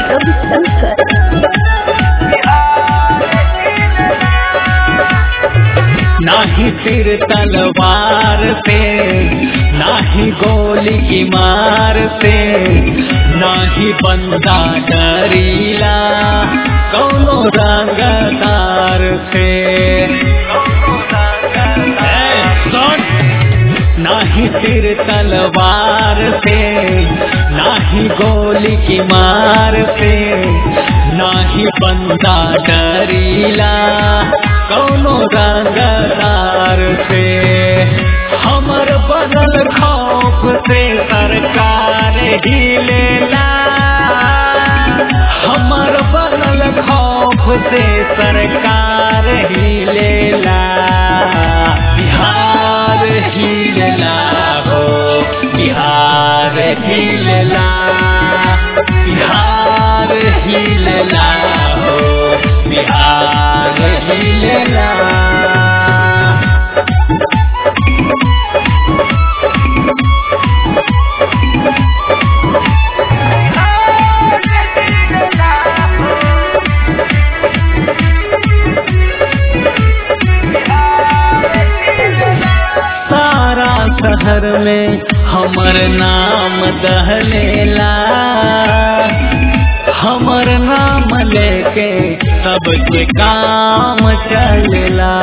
रविशंकर नाही तीर तलवार से नाही गोली की मार से नाही बंदा डरीला कौनो रंगदार से ए, सुन! नाही तीर तलवार से नाही गोली की मार से नाही बंदा डरीला कौनो रंगदार से हमर बदल खौफ से सरकार ही लेला हमर बदल खौफ से सरकार ही लेला बिहार ही लेला हो बिहार ही लेला बिहार ही लेला हो बिहार ही लेला सारा शहर में हमर नाम दहलेला हमर नाम लेके सबके काम चलेला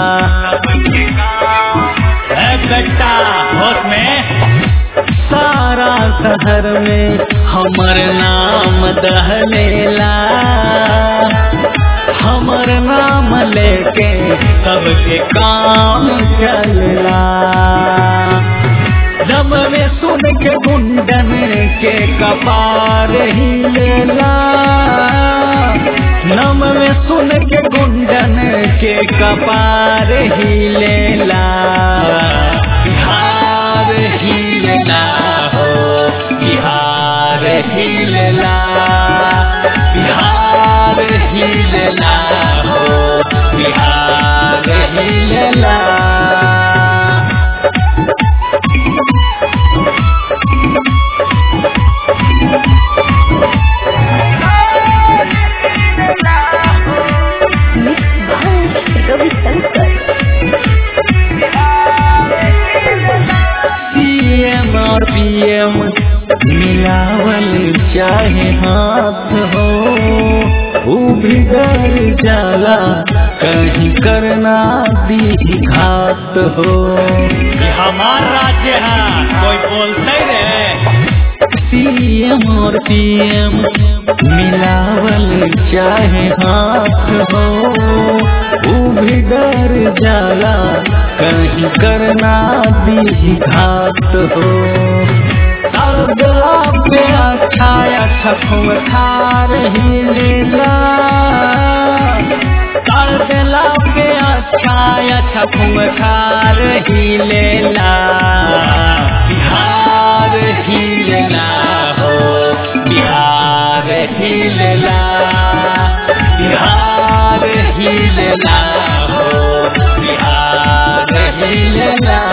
ए बेटा होश में सारा शहर में हमर नाम दहलेला हमर नाम लेके सबके काम चलला जब में सुन के गुंडन के कपार ही लेला नम में सुन के गुंडन के कपार ही लेला बिहार ही लेला हो बिहार ही लेला बिहार ही लेला हो बिहार ही लेला मिक्स भाई रविशंकर सीएम और पीएम मिलावल चाहे हाथ हो वो भी डर जाला कहीं करना दी घात हो हमार राज्य है कोई बोलते रे सीएम और पीएम मिलावल चाहे हाथ हो वो भी डर जाला कहीं करना दी घात हो सरदला पे अच्छा अच्छा खूब खार ही लेला सरदला पे अच्छा अच्छा खूब खार ही लेला बिहार ही लेला हो बिहार ही लेला बिहार ही लेला हो बिहार ही लेला